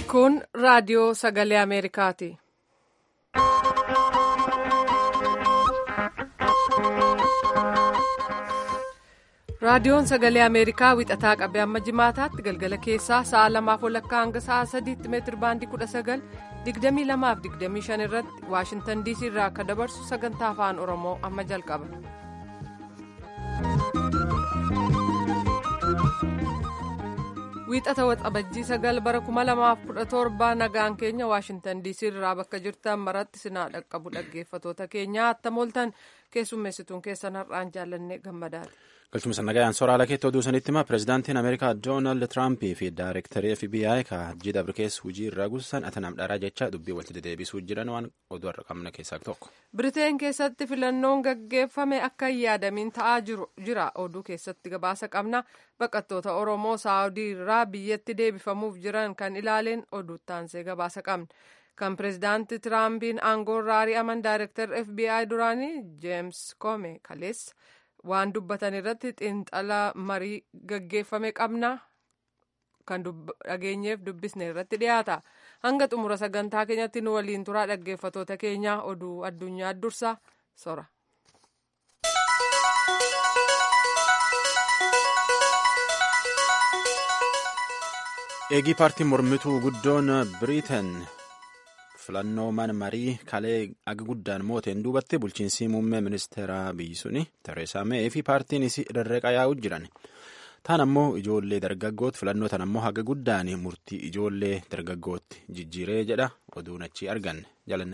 Kun raadiyoo sagalee Ameerikaati. Raadiyoon sagalee Ameerikaa wixataa qabee amma jimaataatti galgala keessaa sa'a lamaaf walakkaa hanga sa'a sadiitti meetir baandii kudha sagal digdamii lamaaf digdamii shan irratti Waashintan diisii irraa akka dabarsu sagantaa afaan Oromoo amma jalqaba. Wiixata waxabajjii sagal bara kuma lamaaf kudha torba nagaan keenya Waashintan diisii irraa bakka jirtan maratti sinaa dhaqqabu dhaggeeffatoota keenya attam ooltan keessummeessituun keessan har'aan jaallanne gammadaati. galchuma nagayaan soraala keetti oduu sanitti hima pirezidaantiin ameerikaa doonaald tiraamp fi daayirektarii fbi ka hajji dabrikees hujii irraa guusan atanam dharaa jecha dubbii walitti dedeebisuu jiran waan oduu har'a qabna keessaa tokko. biriteen keessatti filannoon gaggeeffame akka hin yaadamiin ta'aa jira oduu keessatti gabaasa qabna baqattoota oromoo saawudii irraa biyyatti deebifamuuf jiran kan ilaaleen oduu taansee gabaasa qabna. kan pirezidaanti tiraampiin aangoorraa ari'aman daayirektar fbi duraanii jeems koome kaleessa. waan dubbatan irratti xiinxala marii gaggeeffame qabna kan dhageenyeef dubbisne irratti dhiyaata hanga xumura sagantaa keenyatti nu waliin turaa dhaggeeffatoota keenya oduu addunyaa dursa sora. eegii paartiin mormituu guddoon biriitan filannoo mana marii kalee aga guddaan mooteen duubatti bulchiinsi muummee ministeeraa biyyi suni tereesaa mee fi paartiin isii rarreeqa yaa'u jiran taan ammoo ijoollee dargaggooti filannoo tan ammoo haga guddaan murtii ijoollee dargaggootti jijjiiree jedha oduun achi arganne jalanne.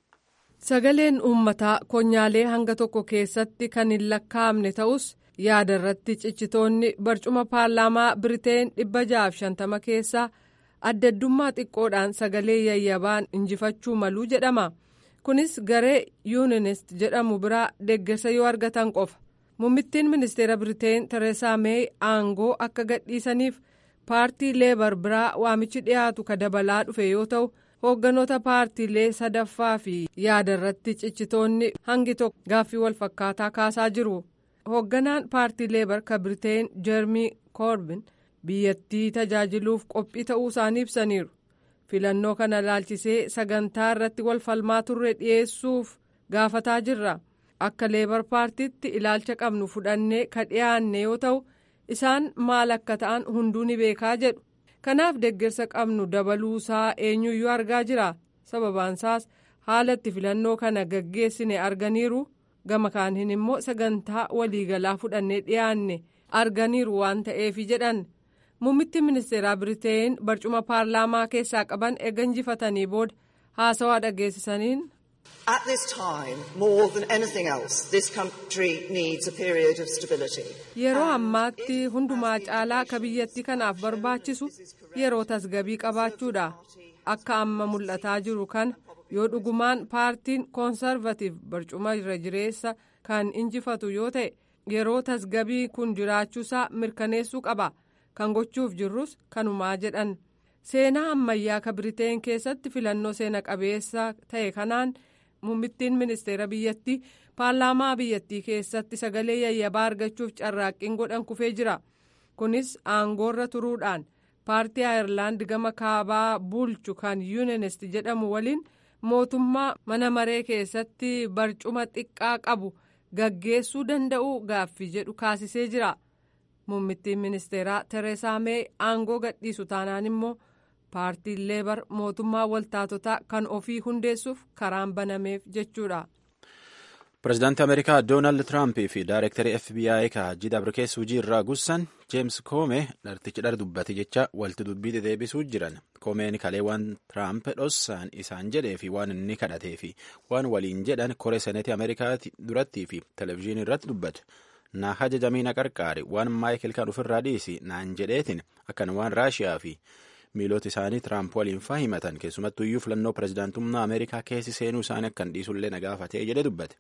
sagaleen uummataa konyaalee hanga tokko keessatti kan hin lakkaa'amne ta'us yaada irratti ciccitoonni barcuma paarlaamaa biriteen dhibba ja'aaf shantama keessaa. adda addummaa xiqqoodhaan sagalee yayyabaan injifachuu maluu jedhama kunis garee yuunenist jedhamu biraa deeggarsa yoo argatan qofa muummittiin ministeera biriteen tereesaa meey aangoo akka gadhiisaniif paartii leebar biraa waamichi dhiyaatu ka dabalaa dhufe yoo ta'u hoogganoota paartiilee sadaffaa fi yaada irratti ciccitoonni hangi tokko gaaffii walfakkaataa kaasaa jiru hoogganaan paartii leebar ka biriteen jeermii koorbin. biyyattii tajaajiluuf qophii ta'uu isaanii ibsaniiru filannoo kana laalchisee sagantaa irratti wal falmaa turre dhiyeessuuf gaafataa jirra akka leebar paartiitti ilaalcha qabnu fudhannee ka dhiyaanne yoo ta'u isaan maal akka ta'an hunduu ni beekaa jedhu kanaaf deeggarsa qabnu dabaluusaa eenyuyyuu argaa jira sababaansaas haala itti filannoo kana gaggeessine arganiiru gama kaaniin immoo sagantaa waliigalaa fudhannee dhiyaanne arganiiru waan ta'eefi jedhan. muummittiin ministeeraa biriteen barcuma paarlaamaa keessaa qaban eega injifatanii booda haasawaa dhageessisaniin. At this time, more than anything else, this country needs a period of stability. Yeroo ammaatti hundumaa caalaa ka biyyattii kanaaf barbaachisu yeroo tasgabii qabaachuudha. Akka amma mul'ataa jiru kana yoo dhugumaan paartiin koonsarvatiif barcuma irra jireessa kan injifatu yoo ta'e yeroo tasgabii kun jiraachuusaa mirkaneessuu qaba. kan gochuuf jirrus kanumaa jedhan seenaa ammayyaa ka biriteen keessatti filannoo seena qabeessa ta'e kanaan muummittiin ministeera biyyattii paarlaamaa biyyattii keessatti sagalee yayyabaa argachuuf carraaqqiin godhan kufee jira kunis aangoorra turuudhaan paartii ayerlaand gama kaabaa bulchu kan yuunenist jedhamu waliin mootummaa mana maree keessatti barcuma xiqqaa qabu gaggeessuu danda'uu gaaffii jedhu kaasisee jira. muummittiin ministeeraa tereesaa mee aangoo gadhiisu taanaan immoo paartiin leebar mootummaa waltaatotaa kan ofii hundeessuuf karaan banameef jechuudha. pirezidaantii ameerikaa doonaald tiraamp fi daayirektarii fbi ka hajji dabrikees hujii irraa gussan jeems koome dhartichi dhar dubbate jecha walti dubbii dedeebisuu jiran koomeen kalee waan tiraamp dhossaan isaan jedhee fi waan inni kadhatee fi waan waliin jedhan koree seneetii ameerikaa durattii fi televezyiinii irratti dubbate. na hajajamii qarqaari waan maayikil kan ofirraa dhiisi naan jedheetin akkan waan raashiyaa fi miilota isaanii tiraamp waliin fahimatan keessumattuu iyyuu filannoo pirezidaantummaa ameerikaa keessi seenuu isaanii akkan dhiisullee na gaafatee jedhe dubbate.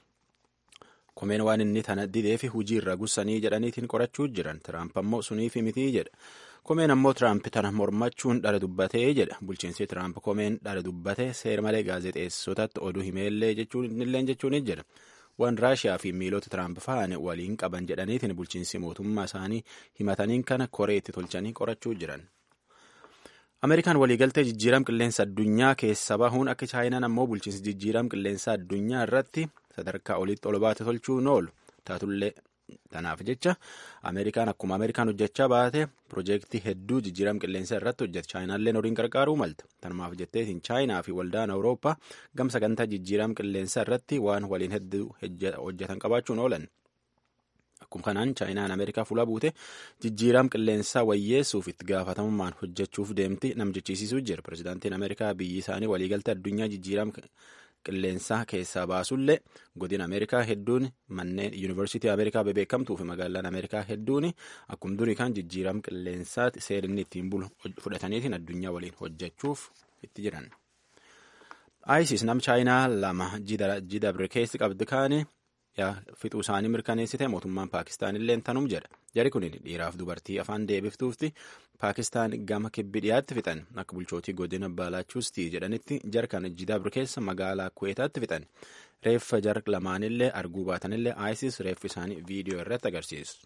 komeen waan inni tana didee fi hujii irra gussanii jedhaniitiin qorachuu jiran tiraamp ammoo suniifi mitii jedha komeen ammoo tiraamp tana mormachuun dhara dubbatee jedha bulchiinsi tiraamp komeen dhara dubbatee seera malee gaazexeessotatti oduu himeellee jechuun jechuun jedha. waan raashiyaa fi miilota tiraamp fa'an waliin qaban jedhaniitiin bulchiinsi mootummaa isaanii himataniin kana koree itti tolchanii qorachuu jiran. Ameerikaan waliigaltee jijjiiram qilleensa addunyaa keessa bahuun akka chaayinaan ammoo bulchiinsi jijjiiram qilleensa addunyaa irratti sadarkaa olitti ol baate tolchuun oolu taatullee tanaaf jecha Ameerikaan akkuma Ameerikaan hojjechaa baate piroojeektii hedduu jijjiiram qilleensa irratti hojjete chaayinaalleen horiin gargaaruu malta tanumaaf jetteetiin chaayinaa fi waldaan awurooppaa gam sagantaa jijjiiram qilleensa irratti waan waliin hedduu hojjetan qabaachuun oolan. Akkuma kanaan chaayinaan Ameerikaa fuula buute jijjiiram qilleensaa wayyeessuuf itti gaafatamummaan hojjechuuf deemti nam jechiisisuu jira. Pireezidaantiin Ameerikaa biyyi isaanii waliigaltee addunyaa jijjiiram qilleensaa keessaa baasullee godina Ameerikaa hedduun manneen yuunivarsiitii Ameerikaa bebeekamtuu fi magaalaan Ameerikaa hedduun akkuma durii kan jijjiiram qilleensaatti seerinni ittiin bulu fudhataniitiin addunyaa waliin hojjechuuf itti jiran. ISIS nam chaayinaa lama jidabre keessi qabdi kaanii. fixuu isaanii mirkaneessite mootummaan paakistaan illee tanum jedha jari kun dhiiraaf dubartii afaan deebiftuufti paakistaan gama kibbi dhiyaatti fixan akka bulchootii godina baalaachustii jedhanitti jar kana jidabre keessa magaalaa kuweetaatti fixan reeffa jar lamaanillee arguu baatanillee isis reeffi isaanii viidiyoo irratti agarsiisu.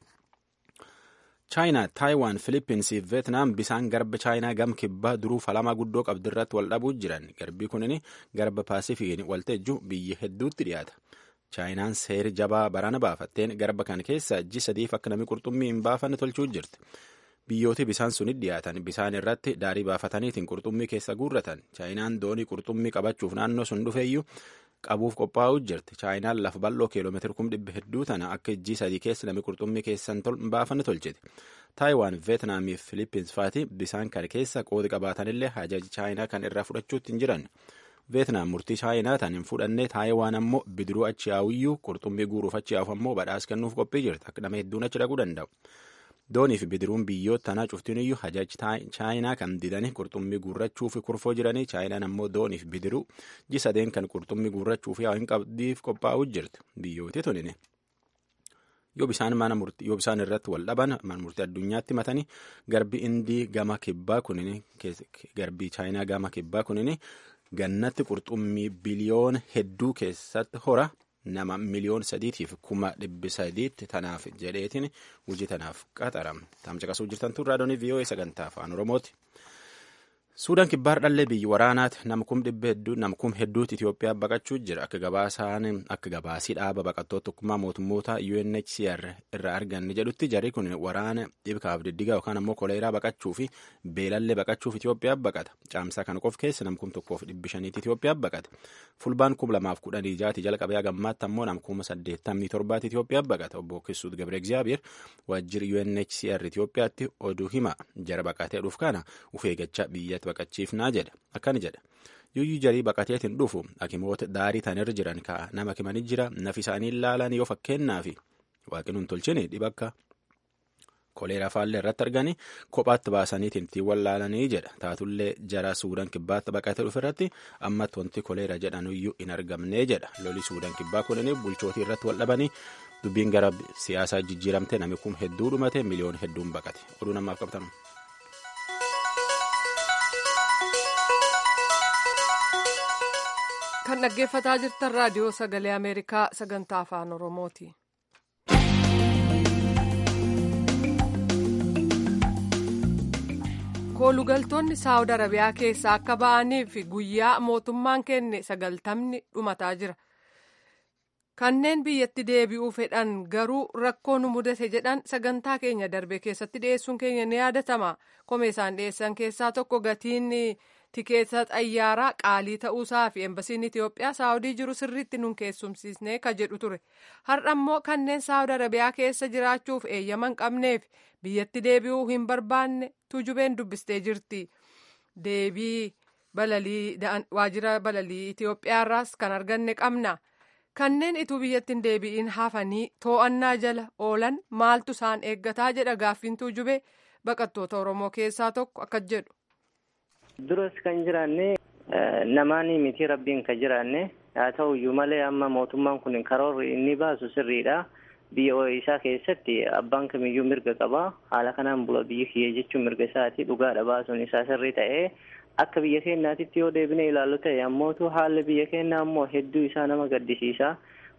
chaayinaa taayiwaan filippinsiif veetnaam bisaan garba chaayinaa gam kibbaa duruu falamaa guddoo qabdirratti wal dhabuu jiran garbii kunin garba paasifiiin walteejju biyya hedduutti dhiyaata. chaayinaan seeri jabaa barana baafatteen garba kan keessa ji sadiif akka namni qurxummii hin baafanne tolchuu jirti. Biyyooti bisaan sunit dhiyaatan bisaan irratti daarii baafataniitiin qurxummii keessa guurratan chaayinaan doonii qurxummii qabachuuf naannoo sun dhufeeyyuu qabuuf qophaa'uu jirti. chaayinaan lafa bal'oo kiiloomeetira kum dhibba hedduu tana akka ji sadii keessa namni qurxummii keessan baafanne tolchiti. Taayiwaan Veetnaamii fi Filippins faati bisaan kan keessa qoodi qabaatanillee hajaji chaayinaa kan irraa fudhachuutti hin jiran. Veetnaam murtii chaayinaa tan hin fudhanne Taayiwaan ammoo bidiruu achi yaa'uyyuu qurxummii guuruuf achi yaa'uuf ammoo badhaas kennuuf qophii jirti akka nama hedduun achi dhaquu danda'u. Doonii fi bidiruun biyyoota tanaa cuftinuyyuu hajaji chaayinaa kan didanii qurxummii guurrachuu fi kurfoo jiranii chaayinaan ammoo doonii fi bidiruu ji sadeen kan qurxummii guurrachuu fi hin qabdiif qophaa'uu jirti biyyooti tunini. Yoo bisaan mana murtii yoo bisaan irratti wal dhaban mana murtii addunyaatti matanii garbi indii gama kibbaa kunini garbii chaayinaa gama kibbaa kunini gannatti qurxummii biliyoona hedduu keessatti hora nama miliyoon sadiitiif kuma dhibbi sadiitti tanaaf jedheetiin hojii tanaaf qaxarame tamca qasuu jirtan tun raadiyoo vii'oo'ee sagantaa afaan oromooti. Suudaan kibbaar dhallee biyyi waraanaati namkum dhibba hedduu namkum hedduutti Itoophiyaa baqachuu jira akka gabaasaan akka gabaasii dhaaba baqattoota tokkummaa mootummoota UNHCR irraa arganne jedhutti jarri kun waraana dhibkaaf diddigaa yookaan ammoo koleeraa baqachuu fi beelallee baqachuuf Itoophiyaa baqata caamsaa kana qof keessa namkum tokkoof dhibbi shaniitti Itoophiyaa baqata fulbaan kum lamaaf kudhanii jaati jalqabee gammaatti ammoo namkuma saddeettamii torbaatti Itoophiyaa baqata obbo Kisuut Gabre Egzaabiir waajjirri UNHCR Itoophiyaatti oduu hima jara baqatee dhuuf kana uf eeggachaa biyyatti baqachiifnaa jedha akkani jedha yuyyuu jarii baqateetiin dhufu hakimoota daarii tanirra jiran ka nama kimanii jira nafi isaanii ilaalan yoo fakkeenyaa fi waaqinuun tolchine dhibakka koleeraa faallee irratti arganii kophaatti baasaniitiin ittiin wallaalanii jedha taatullee jara suudaan kibbaatti baqatee dhufe irratti ammatti wanti koleera jedhanuyyuu hin argamnee jedha loli suudaan kibbaa kunini bulchootii irratti wal dhabanii dubbiin gara siyaasaa jijjiiramte namni kun hedduu dhumate miliyoon hedduun baqate oduu namaaf qabtan. kan dhaggeeffataa jirtan raadiyoo sagalee ameerikaa sagantaa afaan oromooti. koolugaltoonni saawud arabiyaa keessaa akka ba'aniif guyyaa mootummaan kenne sagaltamni dhumataa jira. kanneen biyyatti deebi'uu fedhan garuu rakkoo nu mudate jedhan sagantaa keenya darbe keessatti dhiyeessuun keenya ni yaadatama komee isaan dhiyeessan keessaa tokko gatiin tikeeta xayyaaraa qaalii ta'uusaa fi embasiin Itoophiyaa saawudii jiru sirriitti nun keessumsiisnee ka jedhu ture har'a immoo kanneen saawud arabiyaa keessa jiraachuuf eeyyaman qabneef biyyatti deebi'uu hin barbaanne tujubeen dubbistee jirti deebii balalii waajjira balalii Itoophiyaarraas kan arganne qabna. kanneen ituu biyyatti hin deebi'in hafanii to'annaa jala oolan maaltu isaan eeggataa jedha gaaffiin tujube baqattoota oromoo keessaa tokko akka jedhu. duras kan jiraanne namaanii miti rabbiin kan jiraanne haa ta'uyyuu malee amma mootummaan kun karoorri inni baasu sirriidha biyya isaa keessatti abbaan kamiyyuu mirga qaba haala kanaan bula biyya kiyya jechuun mirga isaati dhugaadha baasuun isaa sirrii ta'ee akka biyya keenyaatitti yoo deebine ilaallu ta'e ammootu haalli biyya keenyaa ammoo hedduu isaa nama gaddisiisa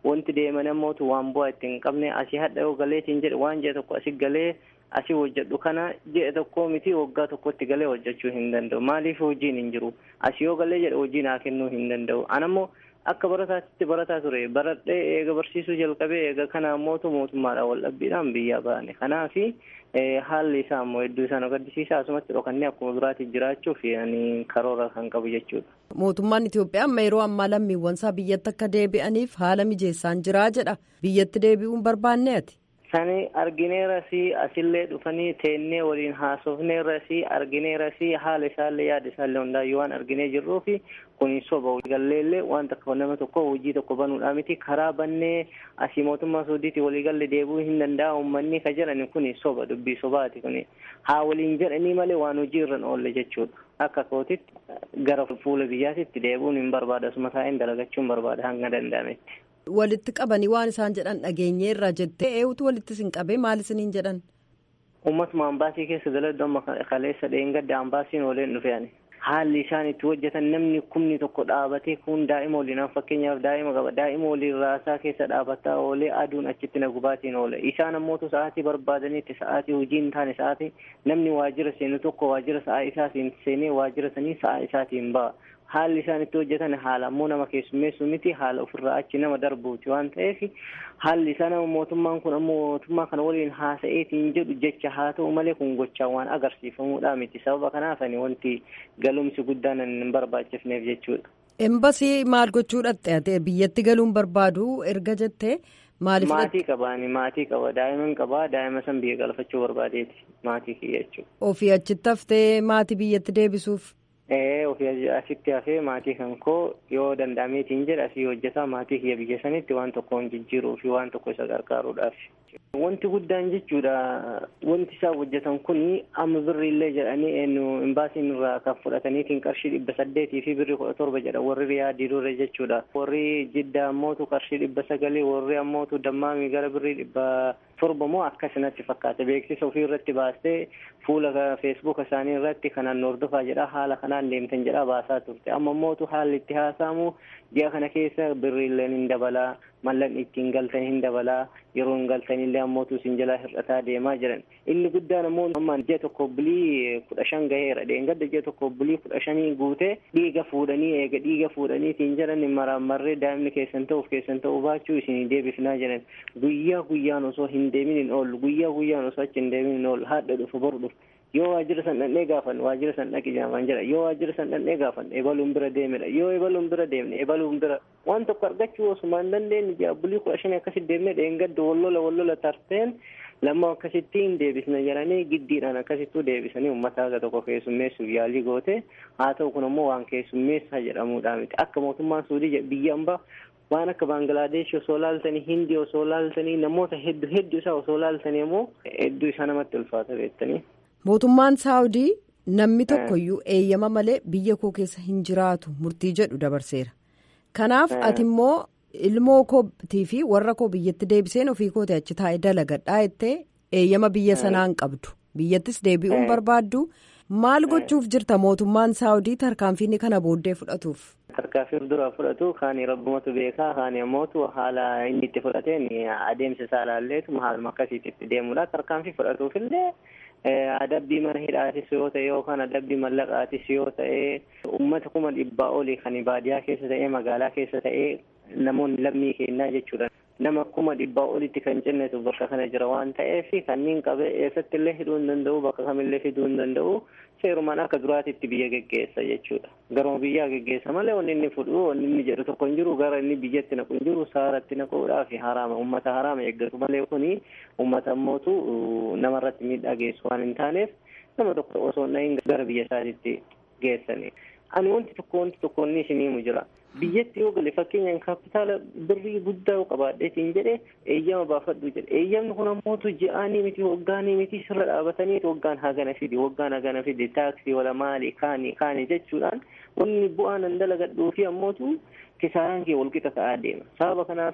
wanti deeman ammootu waan bu'aa itti hin qabne asii hadha yoo galeetiin jedhe waan jedhe tokko asii galee asii hojjedhu kana jedhe tokko miti waggaa tokkotti galee hojjechuu hin danda'u maaliif hojiin hin jiru asii yoo galee jedhe hojii naa kennuu hin danda'u anammoo akka barataatti barataa ture baradhee eega barsiisuu jalqabee eega kana ammootu mootummaadhaan wal dhabbiidhaan biyyaa baane kanaafi haalli isaa ammoo hedduu isaan gaddisiisaa asumatti dhokannee akkuma biraatti jiraachuuf ani karoora kan qabu jechuudha. Mootummaan Itoophiyaa amma yeroo ammaa lammiiwwan isaa biyyatti akka deebi'aniif haala mijeessaan jiraa jedha biyyatti deebi'uun barbaanne ati. Sani argineerasi asillee dhufanii teennee waliin haasofneerasi argineerasi haala isaallee yaada isaallee hundaayyuu waan arginee jirruufi kun soba galleellee waan tokko nama tokko hojii tokko banuudhaa miti karaa bannee asii mootummaa suudiitti waliigalle deebi'uu hin danda'a uummanni ka jedhan kun soba dubbii sobaati kun haa waliin jedhanii malee waan hojii irra oolle jechuudha. Akka kootitti gara fuula biyyaatitti deebi'uun hin barbaada asuma taa'een dalagachuun barbaada hanga danda'ametti. Walitti qabanii waan isaan jedhan dhageenyeerra jettee eewutu walitti isin qabee maal isiniin jedhan? Uummatuma ambaasii keessa daladdu amma kaleessa dheengadda ambaasiin waliin dhufe ani. Haalli isaan itti hojjetan namni kumni tokko dhaabatee kun daa'ima waliin fakkeenyaaf daa'ima qaba daa'ima waliin raasaa keessa dhaabbataa oolee aduun achitti na gubaatiin oole isaan ammootu sa'aatii barbaadaniitti sa'aatii hojii hin taane sa'aatii namni waajjira seenu tokko waajjira sa'aa isaatiin seenee waajjira sanii sa'aa isaatiin ba'a. haalli isaan itti hojjetan haala ammoo nama keessummeessu miti haala ofirraa achi nama darbuuti waan ta'eef haalli isaa nama mootummaan kun ammoo mootummaa kana waliin haasa'eetiin jedhu jecha haa ta'u malee kun gochaa waan agarsiifamuudha miti sababa kanaaf ani wanti galumsi guddaan hin barbaachifneef jechuudha. Embasii maal gochuu dhatte biyyatti galuun barbaadu erga jettee maaliif maatii qabaani maatii qaba daa'iman qaba daa'ima san biyya galfachuu barbaadeeti maatii kiyya jechuudha. Ofii achitti haftee maatii biyyatti deebisuuf. Ee ofii asitti hafee maatii kan koo yoo danda'ameetiin jedha asii hojjetaa maatii kiyya biyya sanitti waan tokkoon jijjiiruu fi waan tokko isa gargaaruudhaaf. Wanti guddaan jechuudha wanti isaan hojjetan kun amma birriillee jedhanii eenyu imbaasiin irraa kan fudhataniitiin qarshii dhibba saddeetii fi birrii kudha torba jedha warri riyaadii dure jechuudha. Warri jidda ammootu qarshii dhibba sagalii warri ammootu dammaamii gara birrii dhibba torba moo akkasinatti fakkaata beeksisa ofii irratti baastee fuula feesbuuka isaanii irratti kanaan hordofaa jedha haala kanaan deemtan jedha baasaa turte amma ammootu haalli itti haasa'amu ji'a kana keessa birriilleen hin dabalaa mallan ittiin galtan hin dabalaa yeroo hin galtanillee ammootu isin jalaa hir'ataa deemaa jiran inni guddaan ammoo ammaan ji'a tokko bulii kudha shan gaheera dheengadda ji'a tokko bulii kudha shanii guutee dhiiga fuudhanii eega dhiiga fuudhaniitiin jedhan maraammarree daa'imni keessan ta'uuf keessan ta'uu baachuu isinii deebifnaa jedhan guyyaa guyyaan osoo hin deemin hin oollu guyyaa guyyaan osoo achi hin deemin hin oollu haadha dhufu boru dhufu yoo waajjira san dhandhee gaafan waajjira san dhaqi jaamaan jedha yoo waajjira san dhandhee gaafan ebaluun bira deemedha yoo ebaluun bira deemne ebaluun bira waan tokko argachuu osuma hin dandeenye ji'a bulii kudha shanii akkasitti deemne dheengadda wallola wallola tarteen lamma akkasitti hin deebisne jedhanii giddiidhaan akkasittuu deebisanii uummata haga tokko keessummeessuuf yaalii goote haa ta'u kun ammoo waan keessummeessaa jedhamuudha miti akka mootummaan suudii biyya ambaa waan akka baangilaadesh osoo laaltanii hindii osoo laaltanii namoota hedduu hedduu isaa osoo laaltanii ammoo hedduu isaa namatti ulfaata beektanii. Mootummaan Saawudii namni tokkoyyuu eeyyama malee biyya koo keessa hin jiraatu murtii jedhu dabarseera. Kanaaf ati immoo ilmoo kootii fi warra koo biyyatti deebiseen ofii kootee achi taa'ee dalagadhaa jettee eeyyama biyya sanaan qabdu. Biyyattis deebi'uun barbaaddu maal gochuuf jirta mootummaan Saawudii tarkaanfiin kana booddee fudhatuuf. Tarkaanfiin dura fudhatu kaani rabbumatu beekaa kaani ammootu haala inni itti fudhateen adeemsa isaa ilaalleetu haaluma akkasiitti itti deemudha. Tarkaanfii fudhatuufillee adabbii mana hidhaatis yoo ta'e yookaan adabbii mallaqaatis yoo ta'e uummata kuma dhibbaa olii kan baadiyaa keessa ta'e magaalaa keessa ta'e namoonni lammii kennaa jechuudha. Nama kuma dhibbaa olitti kan cinnetu bakka kana jira waan ta'eef kanneen qabe eessatti illee hidhuu hin danda'u bakka kamillee fiduu hin danda'u seerumaan akka duraatitti biyya geggeessa jechuudha. Garuma biyyaa geggeessa malee wanni inni fudhu wanni inni jedhu tokko hin jiru gara inni biyyatti naqu hin jiru saaratti naquudhaa fi haraama uummata haraama eeggatu malee kuni uummata ammootu namarratti miidhaa geessu waan hin taaneef nama tokko osoo hin gara biyya isaatiitti geessani. Ani wanti tokko wanti tokko inni isiniimu jira. biyyatti yoo gale fakkeenyaan kaapitaala birrii guddaa yoo qabaadheetiin jedhe eeyyama baafadhu jedhe eeyyamni kun ammootu ji'aanii miti waggaanii miti sirra dhaabataniiti waggaan hagana fidi waggaan hagana fidi taaksii wala maali kaani kaani jechuudhaan wanni bu'aan an dalagadhuu fi ammootu kisaaraan kee walqixa ta'aa deema sababa kanaaf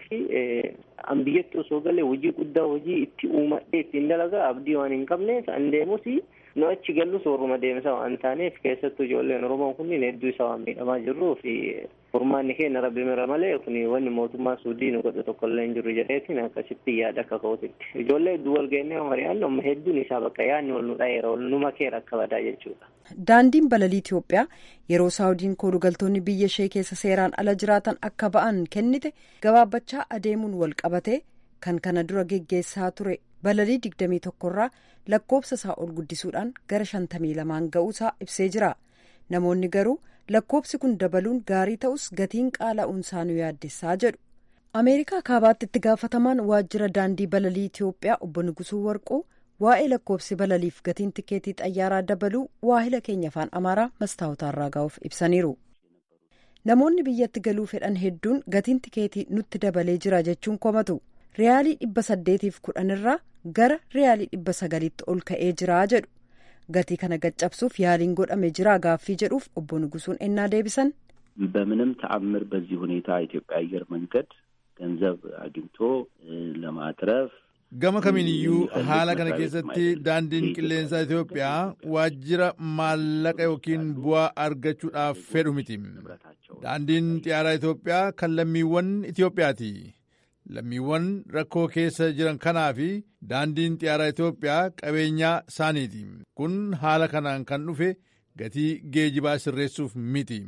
an biyyatti osoo galee hojii guddaa hojii itti uumadhee ittiin dalagaa abdii waan hin qabneef an deemus nu achi gallus warruma deemsa waan taaneef keessattuu ijoolleen oromoon kunniin hedduu isa waan miidhamaa jirruu fi Furmaanni keenya rabbi mira malee kun wanni mootummaa suudii nu godhu tokko illee hin jiru jedheetiin akkasitti yaada akka ka'uutitti. Ijoollee hedduu wal geennee mari'aan amma hedduun isaa bakka yaadni wal nu dhayeera wal nu makeera akka badaa jechuudha. Daandiin balalii Itoophiyaa yeroo Saawudiin koolugaltoonni biyya ishee keessa seeraan ala jiraatan akka ba'an kennite gabaabbachaa adeemuun wal qabate kan kana dura geggeessaa ture balalii digdamii tokkorraa lakkoofsa isaa ol guddisuudhaan gara shantamii lamaan ga'uusaa ibsee jira. Namoonni garuu lakkoofsi kun dabaluun gaarii ta'us gatiin qaala'uunsaa nu yaaddessaa jedhu. Ameerikaa kaabaatti itti gaafatamaan waajjira daandii balalii Itoophiyaa obbo Nugusuu Warquu waa'ee lakkoofsi balaliif gatiin tikeetii xayyaaraa dabaluu waahila keenya afaan Amaaraa mastaawotaarraa gahuuf ibsaniiru. Namoonni biyyatti galuu fedhan hedduun gatiin tikeetii nutti dabalee jira jechuun komatu. Riyaalii dhibba saddeetiif kudhanirraa gara riyaalii dhibba sagaliitti ol ka'ee jira jedhu. gatii kana gaccabsuuf yaaliin godhame jira gaaffii jedhuuf obbo Nugusuun ennaa deebisan በምንም ተአምር በዚህ ሁኔታ ኢትዮጵያ አየር መንገድ ገንዘብ አግኝቶ ለማትረፍ gama kamiiniyyuu haala kana keessatti daandiin qilleensaa Itoophiyaa waajjira maallaqa yookiin bu'aa argachuudhaaf fedhu miti. Daandiin xiyyaaraa Itoophiyaa kan lammiiwwan Itoophiyaati. Lammiiwwan rakkoo keessa jiran kanaa fi daandiin xiyyaaraa Itoophiyaa qabeenyaa isaaniiti. Kun haala kanaan kan dhufe gatii geejibaa sirreessuuf miti.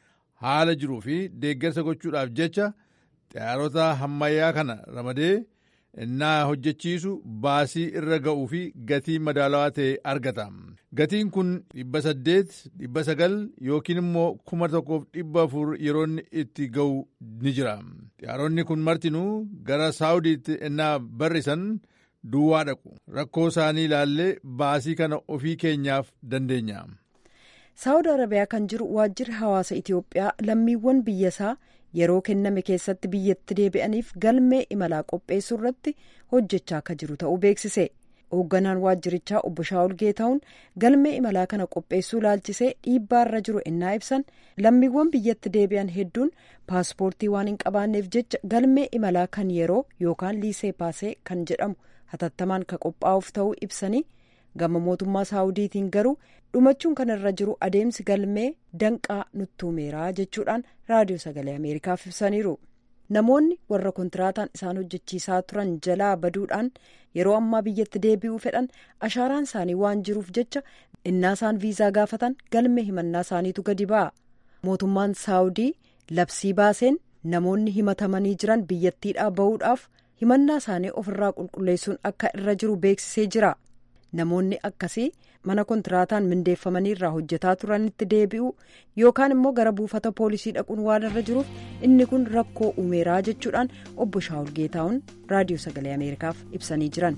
Haala jiruu fi deeggarsa gochuudhaaf jecha xiyyaarota ammayyaa kana ramadee innaa hojjechiisu baasii irra ga'uu fi gatii madaalawaa ta'e argata. Gatiin kun dhibba saddeet, dhibba sagal yookiin immoo kuma tokkoof dhibba afur yeroo itti ga'u ni jira. Xiyyaaronni kun martinuu gara Saawudiitti innaa barrisan duwwaa dhaqu. Rakkoo isaanii ilaallee baasii kana ofii keenyaaf dandeenya. Saawud Arabiyaa kan jiru waajjirri hawaasa Itoophiyaa lammiiwwan biyyasaa yeroo kenname keessatti biyyatti deebi'aniif galmee imalaa qopheessuu irratti hojjechaa akka jiru ta'uu beeksise. Hoogganaan waajjirichaa obbo Shaawul Geetahuun galmee imalaa kana qopheessuu ilaalchisee dhiibbaarra jiru ennaa ibsan lammiiwwan biyyatti deebi'an hedduun paaspoortii waan hin qabaanneef jecha galmee imalaa kan yeroo yookaan liisee paasee kan jedhamu hatattamaan ka qophaa'uuf ta'uu ibsanii gama mootummaa saawudiitiin garuu dhumachuun kan irra jiru adeemsi galmee danqaa nuttuumeeraa jechuudhaan raadiyoo sagalee ameerikaaf ibsaniiru. namoonni warra kontiraataan isaan hojjechiisaa turan jalaa baduudhaan yeroo ammaa biyyatti deebi'uu fedhan ashaaraan isaanii waan jiruuf jecha innaa isaan viizaa gaafatan galmee himannaa isaaniitu gadi ba'a. mootummaan saawudii labsii baaseen namoonni himatamanii jiran biyyattiidhaa bahuudhaaf himannaa isaanii ofirraa qulqulleessuun akka irra jiru beeksisee jira. namoonni akkasii mana kontiraataan mindeeffamanii irraa hojjetaa turanitti deebi'u yookaan immoo gara buufata poolisii dhaquun waan irra jiruuf inni kun rakkoo uumeeraa jechuudhaan obbo shaawul geetaa'uun raadiyoo sagalee ameerikaaf ibsanii jiran.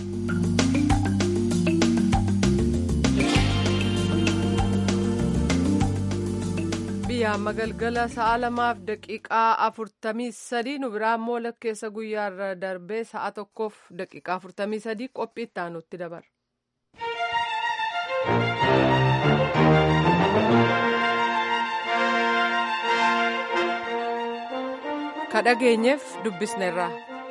biyya amma galgala sa'a lamaaf daqiiqaa afurtamii sadii nu biraa immoo lakkeessa guyyaarra darbee sa'a tokkoof daqiiqaa afurtamii sadii qophii itti aanutti dabarra. ka dhageenyeef dubbisneerra.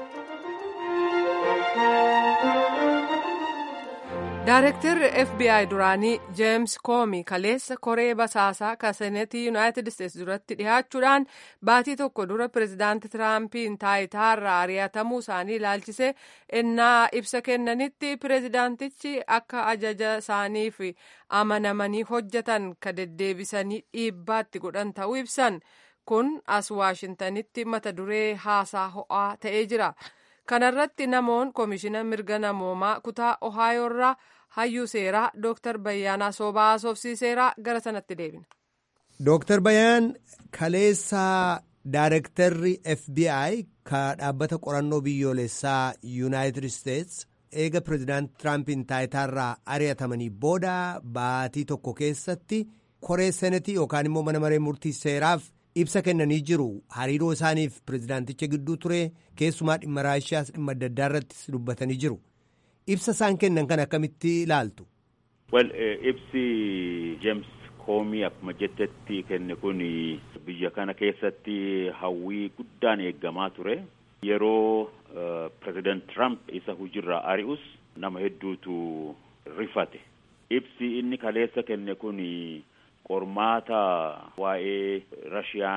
Daareektarri FBI duraanii Jeems Koomi kaleessa koree basaasaa kan seneetii Yuunaayitid Isteetsi duratti dhiyaachuudhaan baatii tokko dura pireezidaanti Tiraampin taayitaarraa ari'atamuu isaanii ilaalchisee ennaa ibsa kennanitti pireezidaantichi akka ajaja isaaniif amanamanii hojjetan ka deddeebisanii dhiibbaatti godhan ta'uu ibsan kun as Waashintanitti mata duree haasaa ho'aa ta'ee jira. kanarratti namoon koomishina mirga namoomaa kutaa ohaayoorraa hayyuu seeraa dooktar bayyaanaa soobaa haasofsiiseeraa gara sanatti deebina. dooktar bayyaan kaleessaa daarektarri fbi ka dhaabbata qorannoo biyyoolessaa yuunaayitid isteets eega pireezidaanti tiraampin taayitaarraa ari'atamanii booda baatii tokko keessatti koree senetii yookaan immoo mana maree murtii seeraaf ibsa kennanii jiru hariiroo isaaniif pireezidaanticha gidduu ture keessumaa dhimma raashiyaas dhimma adda addaa irrattis dubbatanii jiru ibsa isaan kennan kan akkamitti ilaaltu. Well, ibsi James Koomii akkuma jettetti kenne kun biyya kana keessatti hawwii guddaan eeggamaa ture yeroo pireezidaant Trump isa hujirraa ari'us nama hedduutu rifate ibsi inni kaleessa kenne kun. qormaata waa'ee rashiyaan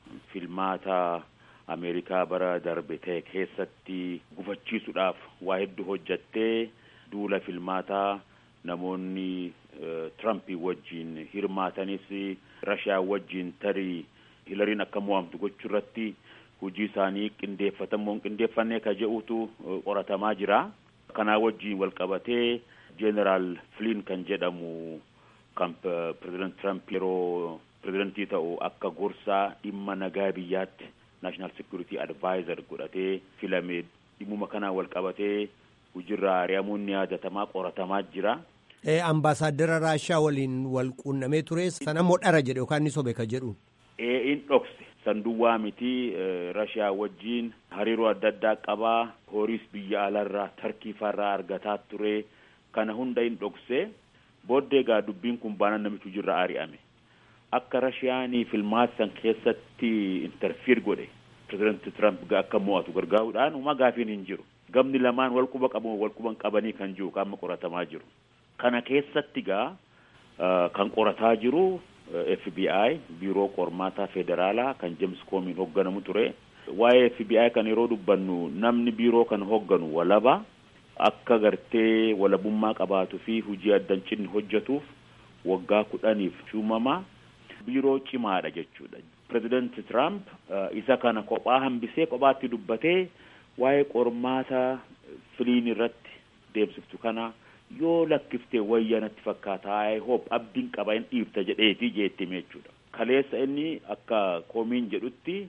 filmaata Ameerikaa bara darbe ta'e keessatti gufachiisuudhaaf waa hedduu hojjattee duula filmaataa namoonni Tirampii wajjin hirmaatanis Rashiyaa wajjin tarii Hilariin akka mo'amtu gochuu irratti hojii isaanii qindeeffatamoo hin qindeeffanne ka jedhutu qoratamaa jira. Kanaa wajjin wal qabatee Jeneraal Flynn kan jedhamu kan pireezidant Trump yeroo pireezidantii ta'u akka gorsaa dhimma nagaa biyyaatti naashinaal sekurity advaayizer godhatee filame dhimmuma kanaan wal qabatee hojiirraa ari'amuun ni yaadatamaa qoratamaa jira. Ambaasaadara Raashaa waliin wal quunnamee ture sana immoo dhara jedhe yookaan ni sobe ka jedhu. Ee in dhokse sanduwwaa miti Raashaa wajjin hariiroo adda addaa qabaa horiis biyya alarraa tarkiifarraa argataa ture kana hunda in dhokse booddee egaa dubbiin kun baanaan namichi hojiirraa ari'ame. akka rashiyaanii filmaata san keessatti interfiir godhe pirezidanti Trump akka mo'atu gargaaruudhaan uma gaafiin hin jiru. Gamni lamaan wal quba qabu wal quban qabanii kan jiru qaama qoratamaa jiru. Kana keessatti gaa kan qorataa jiru FBI biiroo qormaataa federaalaa kan James Comey hoogganamu ture. Waa'ee FBI kan yeroo dubbannu namni biiroo kan hoogganu walaba akka gartee walabummaa qabaatuu fi hojii addan cinni hojjetuuf waggaa kudhaniif shuumamaa biiroo cimaadha jechuudha. Pireezidanti Trump isa kana kophaa hambisee kophaatti dubbatee waa'ee qormaata filiin irratti deemsiftu kana yoo lakkiftee wayyaa natti fakkaata I hope abdiin qaba hin dhiifta jedheetii jeettime jechuudha. Kaleessa inni akka koomiin jedhutti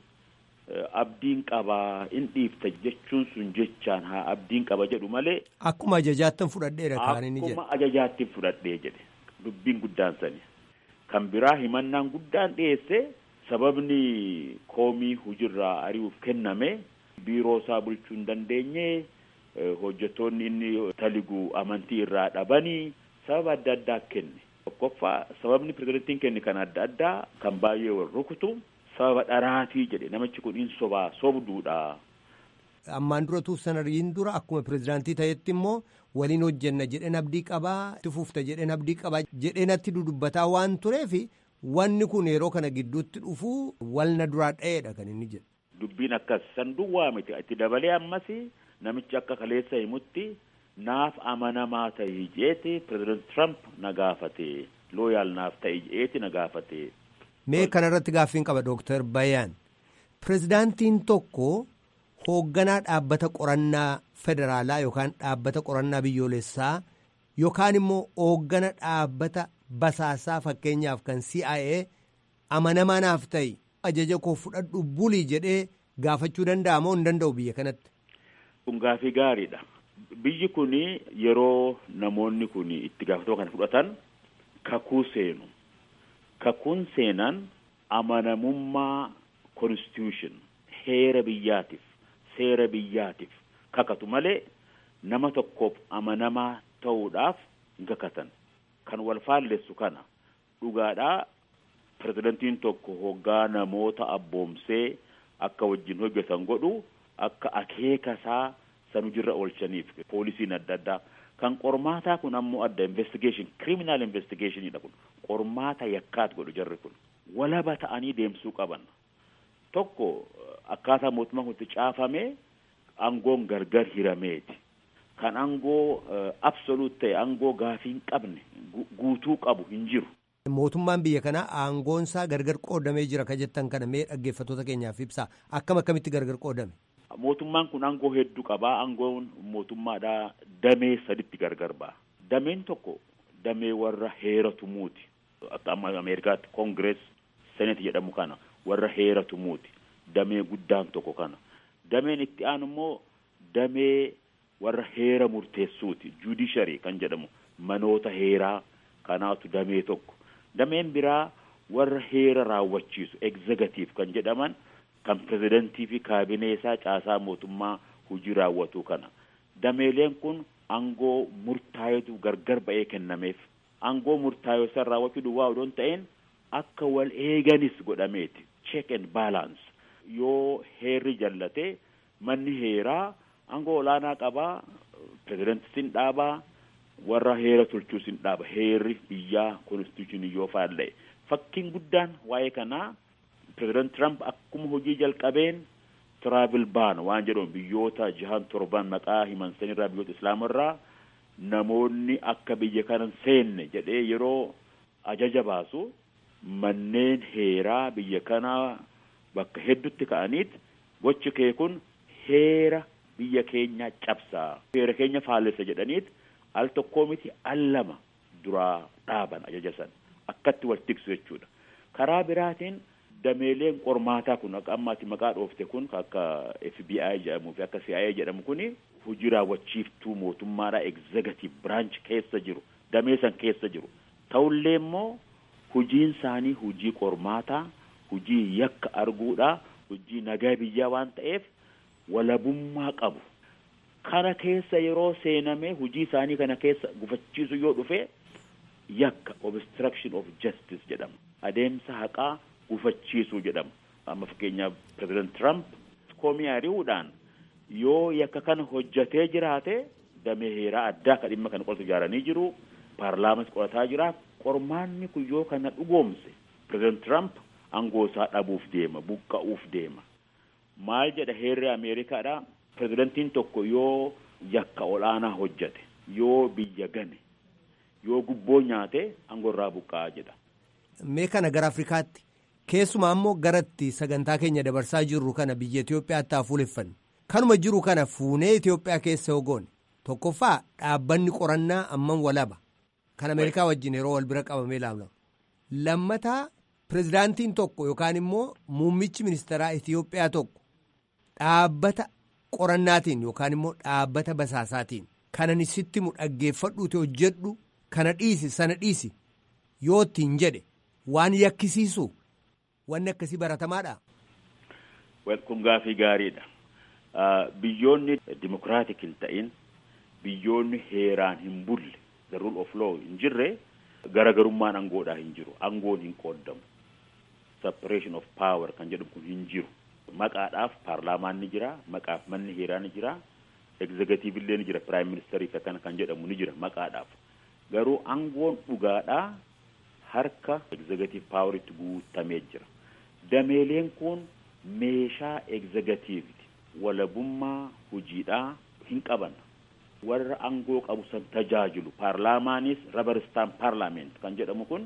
abdiin qaba hin dhiifta jechuun sun jechaan haa abdiin qaba jedhu malee. Akkuma ajajaattan fudhadheera kan inni jedhe. Akkuma ajajaatti fudhadhee jedhe dubbiin guddaan sani. Kan biraa himannaan guddaan dhiyeesse sababni koomii hojiirraa ari'uuf kenname biiroo isaa bulchuu hin dandeenye hojjettoonni inni taligu amantii irraa dhabanii sababa adda addaa kenne. Tokkoffaa sababni pirezidantiin kenne kan adda addaa kan baay'ee wal rukutu sababa dharaatii jedhe namichi kun hin sobaa sobduudha. Ammaan dura tuufsanariin dura akkuma pirezidaantii ta'etti immoo waliin hojjenna jedheen abdii qabaa itti fufta jedheen abdii qabaa jedheenatti dudubbataa waan tureef wanni kun yeroo kana gidduutti dhufu walna duraa dha'eedha kan inni jedhu. Dubbiin akkas sanduwwaa miti itti dabalee ammas namichi akka kaleessa himutti naaf amanamaa ta'ii jeeti pireezidant Trump na gaafate looyaal naaf ta'ii jeeti na gaafate. Mee kanarratti gaaffiin qaba Dooktar Bayaan. Pireezidaantiin tokko hoogganaa dhaabbata qorannaa federaalaa yookaan dhaabbata qorannaa biyyoolessaa yookaan immoo hooggana dhaabbata basaasaa fakkeenyaaf kan CIA amanamaa naaf ta'i ajaja koo fudhadhu bulii jedhee gaafachuu danda'a moo hin danda'u biyya kanatti. Kun gaafii gaariidha. Biyyi kun yeroo namoonni kun itti gaafatama kana fudhatan kakuu seenu. Kakuun seenan amanamummaa constitution heera biyyaatiif seera biyyaatiif kakatu malee nama tokkoof amanamaa ta'uudhaaf hin kakatan. Kan wal faallessu kana dhugaadhaa pirezidantiin tokko hoggaa namoota abboomsee akka wajjin hojjetan godhu akka akeeka isaa san hojiirra oolchaniif poolisiin adda addaa kan qormaataa kun ammoo adda investigation criminal investigationidha kun qormaata yakkaat godhu jarri kun walaba ta'anii deemsuu qaban tokko akkaataa mootummaan kun itti caafame aangoon gargar hirameeti kan aangoo absoluut ta'e aangoo gaafii hin qabne guutuu qabu hin jiru. Mootummaan biyya kanaa aangoonsaa gargar qoodamee jira ka jettan kana mee dhaggeeffattoota keenyaaf ibsaa akkam akkamitti gargar qoodame. Mootummaan kun aangoo hedduu qabaa aangoon mootummaadhaa damee saditti gargar ba'a. Dameen tokko damee warra heera tumuuti. Akka amma Ameerikaatti koongirees senet jedhamu kana warra heera tumuuti. Damee guddaan tokko kana. Dameen itti aanu immoo damee warra heera murteessuuti. Judishari kan jedhamu manoota heeraa kanaatu damee tokko. Dameen biraa warra heera raawwachiisu egzegatiif kan jedhaman kan pirezidantii fi kaabinee isaa caasaa mootummaa hojii raawwatu kana. Dameeleen kun aangoo murtaa'etu gargar ba'ee kennameef. Aangoo murtaa'e san raawwachuu duwwaa odoo hin ta'in akka wal eeganis godhameeti. Check and balance. Yoo heerri jallate manni heeraa aangoo olaanaa qabaa pirezidantii sin dhaabaa warra heera tolchuu sin dhaaba heerri biyyaa konstituushinii yoo faalla'e fakkiin guddaan waa'ee kanaa pireezidant Trump akkuma hojii jalqabeen tiraavel baan waan jedhamu biyyoota jahan torban maqaa himan sanirraa biyyoota islaamarraa namoonni akka biyya kana seenne jedhee yeroo ajaja baasu manneen heeraa biyya kanaa bakka heddutti ka'aniit gochi kee kun heera biyya keenya cabsaa heera keenya faallessa jedhaniit al tokkoo miti al lama duraa dhaaban ajaja san akkatti wal tiksu jechuudha karaa biraatiin dameeleen qormaataa kun akka ammaatti maqaa dhoofte kun akka FBI jedhamuu fi akka CIA jedhamu kuni hojii raawwachiiftuu mootummaadhaa executive branch keessa jiru damee san keessa jiru ta'ullee immoo hojiin isaanii hojii qormaataa hojii yakka arguudha hojii nagaa biyyaa waan ta'eef walabummaa qabu kana keessa yeroo seename hojii isaanii kana keessa gufachiisu yoo dhufe yakka obstruction of justice jedhama adeemsa haqaa gufachiisuu jedhama amma fakkeenyaaf pireezidant Trump koomii ari'uudhaan yoo yakka kana hojjatee jiraate damee heeraa addaa ka dhimma kana qoratu ijaaranii jiru paarlaamas qorataa jira qormaanni kun yoo kana dhugoomse pireezidant Trump aangoo isaa dhabuuf deema buqqa'uuf deema maal jedha heerri Ameerikaadha pireezidantiin tokko yoo yakka olaanaa hojjate yoo biyya gane yoo gubboo nyaate aangoo irraa buqqa'a jedha. Mee kana gara Afrikaatti keessumaa ammoo garatti sagantaa keenya dabarsaa jirru kana biyya Itoophiyaatti haa fuuleffanne kanuma jiru kana fuunee Itoophiyaa keessa hogoone tokkoffaa dhaabbanni qorannaa amman walaba kan Ameerikaa wajjin yeroo wal bira qabamee ilaalamu lammataa pirezidaantiin tokko yookaan immoo muummichi ministeeraa Itoophiyaa tokko dhaabbata qorannaatiin yookaan immoo dhaabbata basaasaatiin kanan sitti mu dhaggeeffadhuuti hojjedhu kana dhiisi sana dhiisi yoo ittiin jedhe waan yakkisiisu wanni akkasii baratamaadha. kun gaafii gaariidha. biyyoonni dimokiraatik hin ta'in biyyoonni heeraan hin bulle the rule of law hin jirre garagarummaan aangoodhaa hin jiru aangoon hin qooddamu separation of power kan jedhamu kun hin jiru maqaadhaaf paarlaamaan ni jira maqaaf manni heeraa ni jira egzegatiiv illee ni jira piraayim ministeerii akkana kan jedhamu ni jira maqaadhaaf garuu aangoon dhugaadhaa harka egzegatiiv paawaritti guutamee jira dameeleen kun meeshaa egzegatiiviti walabummaa hojiidhaa hin qaban warra aangoo qabu san tajaajilu paarlaamaanis rabaristaan paarlaament kan jedhamu kun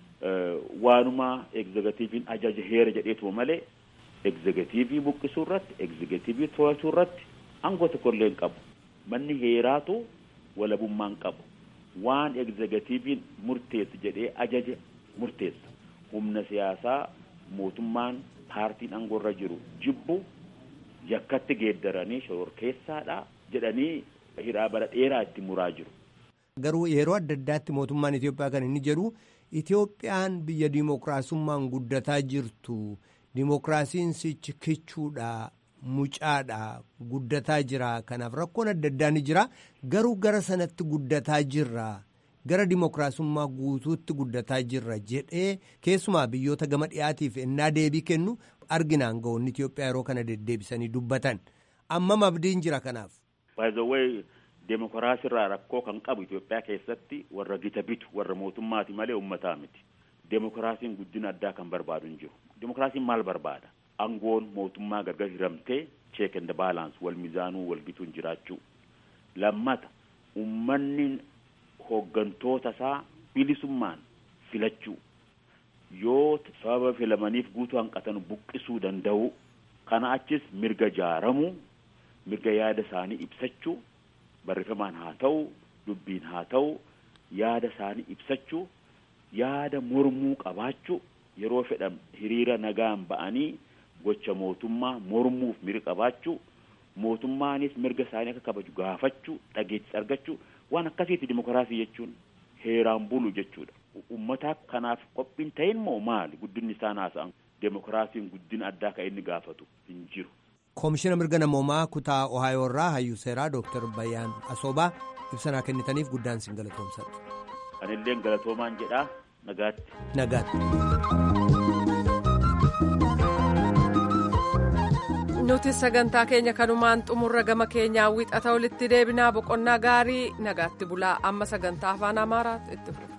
waanuma egzegatiiviin ajaja heera jedheetuma malee egzegatiivii buqqisuu irratti egzegatiivii to'achuu irratti aangoo tokkollee hin qabu manni heeraatu walabummaa hin qabu waan egzegatiiviin murteessu jedhee ajaja murteessa humna siyaasaa mootummaan paartiin aangoorra jiru jibbu yakkatti geeddaranii shororkeessaadha jedhanii hidhaa bara dheeraa itti muraa jiru. Garuu yeroo adda addaatti mootummaan Itoophiyaa kan inni jedhu Itoophiyaan biyya dimookiraasummaan guddataa jirtu dimookiraasiin sichi kichuudha mucaadha guddataa jira kanaaf rakkoon adda addaa ni jira garuu gara sanatti guddataa jirra gara dimookiraasummaa guutuutti guddataa jirra jedhee keessumaa biyyoota gama dhiyaatiif ennaa deebii kennu arginaan ga'oonni Itoophiyaa yeroo kana deddeebisanii dubbatan ammam abdiin jira kanaaf. By the way, demookiraasiirraa rakkoo kan qabu Itoophiyaa keessatti warra gita bitu warra mootummaati malee uummataa miti. Demookiraasiin guddina addaa kan barbaadu hin jiru. Demookiraasiin maal barbaada? Aangoon mootummaa gargar hiramtee check and balance wal mizaanuu wal bituun jiraachuu. Lammata uummanni hooggantoota isaa bilisummaan filachuu. Yoo sababa filamaniif guutuu hanqatan buqqisuu danda'u. Kana achis mirga jaaramuu. mirga yaada isaanii ibsachuu barreeffamaan haa ta'u dubbiin haa ta'u yaada isaanii ibsachuu yaada mormuu qabaachuu yeroo fedhan hiriira nagaan ba'anii gocha mootummaa mormuuf mirga qabaachuu mootummaanis mirga isaanii akka kabaju gaafachuu dhageettis argachuu waan akkasiiti dimokiraasii jechuun heeraan bulu jechuudha uummataa kanaaf qophiin ta'in moo maali guddinni isaan haasa'an demokiraasiin guddina addaa kan inni gaafatu hin jiru. koomishina mirga namoomaa kutaa ohaayoo irraa hayyuu seeraa dooktar bayyaan asoobaa ibsanaa kennitaniif guddaan sin galatoomsadha. Anillee galatoomaan jedhaa nagaatti. Nagaatti. nuti sagantaa keenya kanumaan xumurra gama keenyaa wixata walitti deebinaa boqonnaa gaarii nagaatti bulaa amma sagantaa afaan amaaraatti itti fufu.